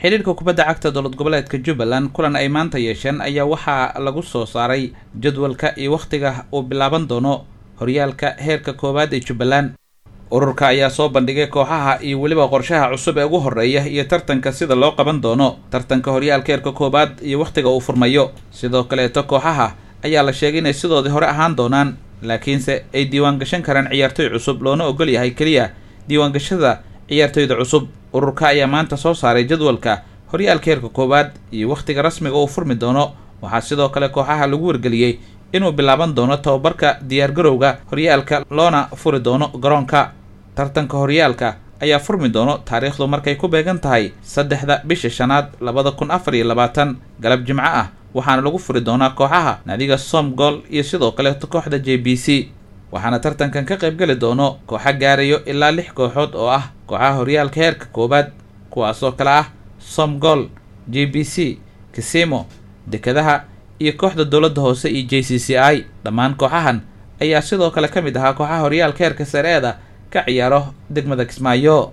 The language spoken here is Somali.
xidhiirka kubadda cagta dowlad goboleedka jubbaland kulan ay maanta yeesheen ayaa waxaa lagu soo saaray jadwalka iyo wakhtiga uu bilaaban doono horyaalka heerka koowaad ee jubbaland ururka ayaa soo bandhigay kooxaha iyo weliba qorshaha cusub ee ugu horreeya iyo tartanka sida loo qaban doono tartanka horyaalka heerka koowaad iyo wakhtiga uu furmayo sidoo kaleeto kooxaha ayaa la sheegay inay sidoodii hore ahaan doonaan laakiinse ay diiwaan gashan karaan ciyaartoy cusub loona ogol yahay keliya diiwaangashada ciyaartoyda cusub ururka ayaa maanta soo saaray jadwalka horyaalka heerka koowaad iyo wakhtiga rasmiga uu furmi doono waxaa sidoo kale kooxaha lagu wargeliyey inuu bilaaban doono tababarka diyaargarowga horyaalka loona furi doono garoonka tartanka horyaalka ayaa furmi doono taariikhdu markay ku beegan tahay saddexda bisha shanaad labada kun afar iyo labaatan galab jimco ah waxaana lagu furi doonaa kooxaha naadiga somgol iyo sidoo kaleeto kooxda j b c waxaana tartankan ka qayb geli doono kooxa gaarayo ilaa lix kooxood oo ah kooxaha horyaalka heerka koowaad kuwaasoo kale ah somgol j b c kisimo dekadaha iyo kooxda dowladda hoose iyo j c c i dhammaan kooxahan ayaa sidoo kale ka mid ahaa kooxaha horyaalka heerka sareeda ka ciyaaro degmada kismaayo